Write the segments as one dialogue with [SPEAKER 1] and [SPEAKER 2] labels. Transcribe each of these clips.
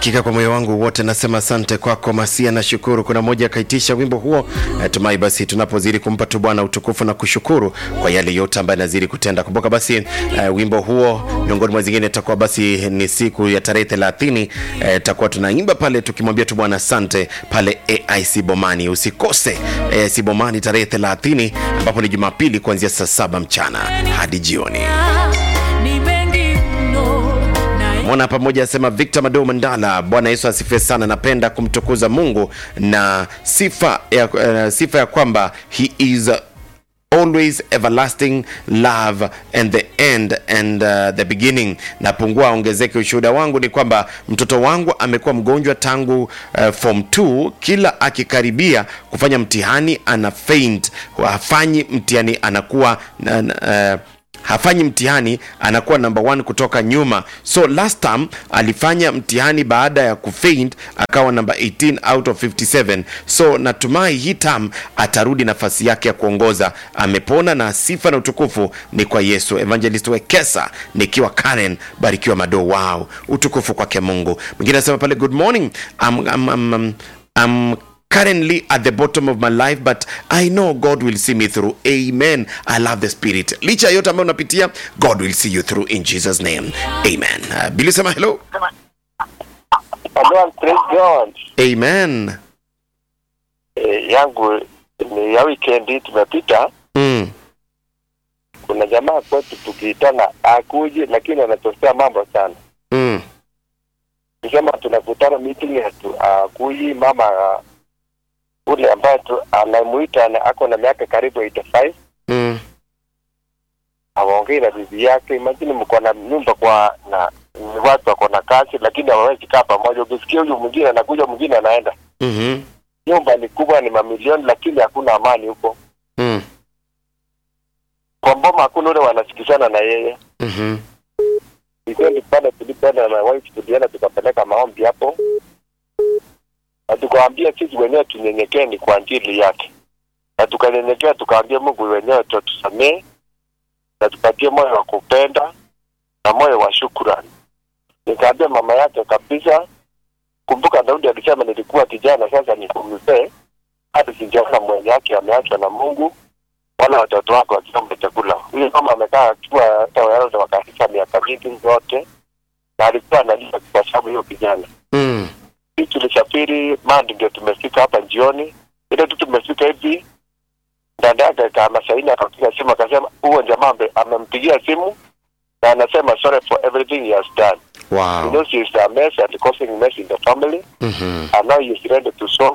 [SPEAKER 1] Hakika kwa moyo wangu wote nasema asante kwako Masia, na shukuru. Kuna mmoja akaitisha wimbo huo. Natumai basi tunapozidi kumpa tu Bwana utukufu na kushukuru kwa yale yote ambayo anazidi kutenda. Kumbuka basi uh, wimbo huo miongoni mwa zingine itakuwa basi ni siku ya tarehe 30 itakuwa uh, tunaimba pale tukimwambia tu Bwana asante pale AIC Bomani. Usikose AIC Bomani tarehe 30 ambapo ni Jumapili kuanzia saa saba mchana hadi jioni. Mwana pamoja asema Victor Mado Mandala, Bwana Yesu asifiwe sana. Napenda kumtukuza Mungu na sifa ya, uh, sifa ya kwamba he is uh, always everlasting love and the end and uh, the beginning. Napungua ongezeke. Ushuhuda wangu ni kwamba mtoto wangu amekuwa mgonjwa tangu uh, form 2 kila akikaribia kufanya mtihani ana faint, hafanyi mtihani anakuwa uh, hafanyi mtihani anakuwa number one kutoka nyuma. So last time alifanya mtihani baada ya kufaint akawa number 18 out of 57. So natumai hii term atarudi nafasi yake ya kuongoza. Amepona na sifa na utukufu ni kwa Yesu. Evangelist Wekesa nikiwa Karen, barikiwa Mado. Wow, utukufu kwake Mungu. Mwingine anasema pale good morning I'm, I'm, I'm, I'm, I'm currently at the bottom of my life but I know God will see me through. Amen. I love the spirit. Licha ya yote ambayo unapitia, God will see you through in Jesus name. Amen. Uh, Billy sema hello.
[SPEAKER 2] Hello, praise God.
[SPEAKER 1] Amen.
[SPEAKER 2] E, yangu ni ya weekend tumepita.
[SPEAKER 1] Mm.
[SPEAKER 2] Kuna jamaa kwetu tukiitana akuje, lakini anatosea mambo sana.
[SPEAKER 1] Mm.
[SPEAKER 2] Nikisema tunakutana meeting yetu akuji mama uh, ule ambaye tu anamuita na ako na miaka karibu 85
[SPEAKER 1] Mm.
[SPEAKER 2] hawaongei na bibi yake. Imagine mko na nyumba kwa na ni watu wako na kazi, lakini hawawezi kaa pamoja. Ukisikia huyu mwingine anakuja, mwingine anaenda.
[SPEAKER 1] Mhm.
[SPEAKER 2] Nyumba ni kubwa, ni mamilioni, lakini hakuna amani huko.
[SPEAKER 1] Mm.
[SPEAKER 2] Kwa mboma hakuna ule wanasikizana na yeye.
[SPEAKER 1] Mhm.
[SPEAKER 2] Weekend pale tulipoenda na wife, tulienda tukapeleka maombi hapo, na tukawaambia sisi wenyewe tunyenyekee ni kwa ajili yake, na tukanyenyekea, tukaambia Mungu wenyewe tutusamee na tupatie moyo wa kupenda na moyo wa shukrani. Nikaambia mama yake kabisa, kumbuka Daudi alisema nilikuwa kijana, sasa niko mzee, hadi sijaona mwenye yake ameachwa na Mungu wala watoto wake wakiomba chakula. Huyo mama amekaa akiwa hata wale wakafikisha miaka mingi yote, na alikuwa analia kwa sababu hiyo kijana.
[SPEAKER 1] Mm.
[SPEAKER 2] Sisi tulisafiri Mandi, ndio tumefika hapa jioni. Ile tu tumefika hivi, dada yake kama saini akapiga simu akasema, huo jamaa ame- amempigia simu na anasema sorry for everything he has done. You
[SPEAKER 1] Wow.
[SPEAKER 2] know she is a mess and causing mess in the family
[SPEAKER 1] Mhm.
[SPEAKER 2] and now he is ready to solve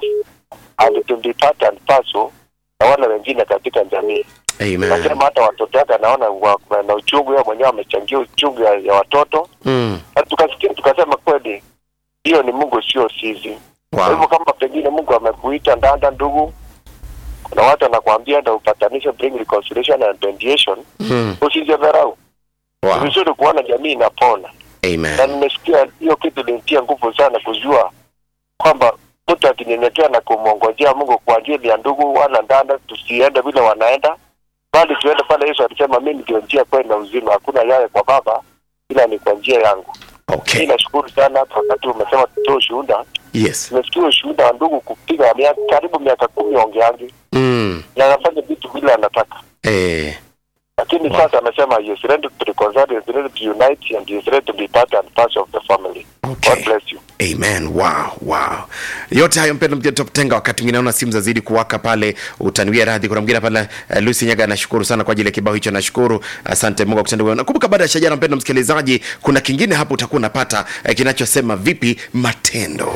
[SPEAKER 2] and to be part and parcel na wale wengine katika jamii.
[SPEAKER 1] Amen.
[SPEAKER 2] Nasema hata watoto wake anaona wa- na uchungu, yeye mwenyewe amechangia uchungu ya, ya watoto,
[SPEAKER 1] Mm.
[SPEAKER 2] na tukasikia tukasema, kweli hiyo ni Mungu, sio sisi. Kwa hivyo
[SPEAKER 1] Wow.
[SPEAKER 2] kama pengine Mungu amekuita ndanda, ndugu, kuna watu anakuambia na upatanisho, bring reconciliation and mediation,
[SPEAKER 1] Mm.
[SPEAKER 2] usijidharau. Ni
[SPEAKER 1] Wow.
[SPEAKER 2] vizuri kuona jamii inapona, na
[SPEAKER 1] Amen.
[SPEAKER 2] nimesikia hiyo kitu ilinitia nguvu sana kujua kwamba mtu akinyenyekea na kumwongojea Mungu kwa ajili ya ndugu wala ndanda, tusiende vile wanaenda, bali tuende pale. Yesu alisema mimi ndio njia, kweli na uzima, hakuna yaye kwa Baba ila ni kwa njia yangu. Mimi
[SPEAKER 1] Okay.
[SPEAKER 2] nashukuru sana hata wakati umesema tutoe ushuhuda.
[SPEAKER 1] Yes.
[SPEAKER 2] Nimesikia ushuhuda wa ndugu kupiga miaka karibu miaka kumi ongeangi
[SPEAKER 1] Mm.
[SPEAKER 2] na anafanya vitu vile anataka,
[SPEAKER 1] Eh.
[SPEAKER 2] lakini
[SPEAKER 1] Wow.
[SPEAKER 2] sasa amesema he is ready to reconcile, he is ready to unite and he is ready to be part and parcel of the family.
[SPEAKER 1] Okay.
[SPEAKER 2] God bless you.
[SPEAKER 1] Amen. Wow, wow. Yote hayo mpendo mkia tenga wakati mwingine naona simu zazidi kuwaka pale, utaniwia radhi. Kuna mwingine pale uh, Lucy Nyaga anashukuru sana kwa ajili ya kibao hicho, nashukuru. Asante Mungu akutende wema. Nakumbuka baada ya shajara, mpendo msikilizaji, kuna kingine hapo utakuwa unapata uh, kinachosema vipi matendo.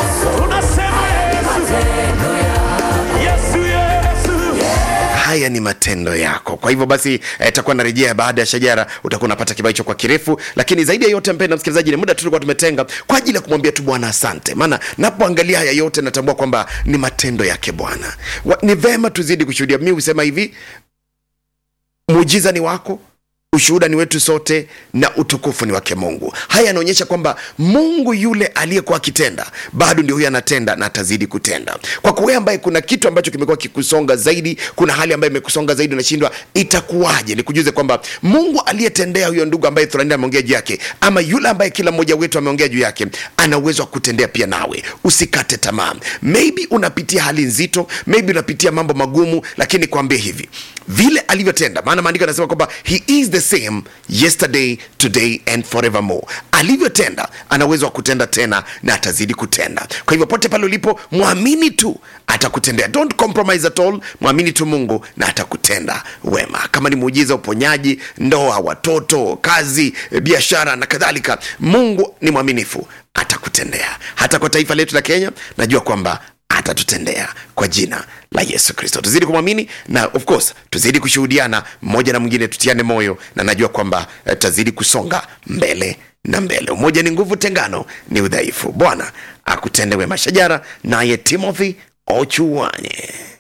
[SPEAKER 3] Tunasema Yesu. Yesu, Yesu.
[SPEAKER 1] haya ni matendo yako kwa hivyo basi eh, takuwa narejea baada ya shajara utakuwa unapata kibao hicho kwa kirefu lakini zaidi ya yote mpenda msikilizaji ni muda tu tulikuwa tumetenga kwa ajili ya kumwambia tu bwana asante maana napoangalia haya yote natambua kwamba ni matendo yake bwana Wa- ni vema tuzidi kushuhudia mi husema hivi muujiza ni wako ushuhuda ni wetu sote na utukufu ni wake mungu haya yanaonyesha kwamba mungu yule aliyekuwa akitenda bado ndio huyo anatenda na atazidi kutenda kwa kuwe ambaye kuna kitu ambacho kimekuwa kikusonga zaidi kuna hali ambayo imekusonga zaidi unashindwa itakuwaje nikujuze kwamba mungu aliyetendea huyo ndugu ambaye thurani ameongea juu yake ama yule ambaye kila mmoja wetu ameongea juu yake ana uwezo wa kutendea pia nawe usikate tamaa maybe unapitia hali nzito maybe unapitia mambo magumu lakini kwambie hivi vile alivyotenda maana maandiko yanasema kwamba he is the same yesterday today and forevermore alivyotenda ana uwezo wa kutenda tena na atazidi kutenda kwa hivyo pote pale ulipo mwamini tu atakutendea don't compromise at all mwamini tu mungu na atakutenda wema kama ni muujiza uponyaji ndoa watoto kazi eh, biashara na kadhalika mungu ni mwaminifu atakutendea hata kwa taifa letu la kenya najua kwamba atatutendea kwa jina la yesu kristo tuzidi kumwamini na of course tuzidi kushuhudiana mmoja na mwingine tutiane moyo na najua kwamba eh, tutazidi kusonga mbele na mbele umoja ni nguvu tengano ni udhaifu bwana akutende wema shajara naye timothy ochuanye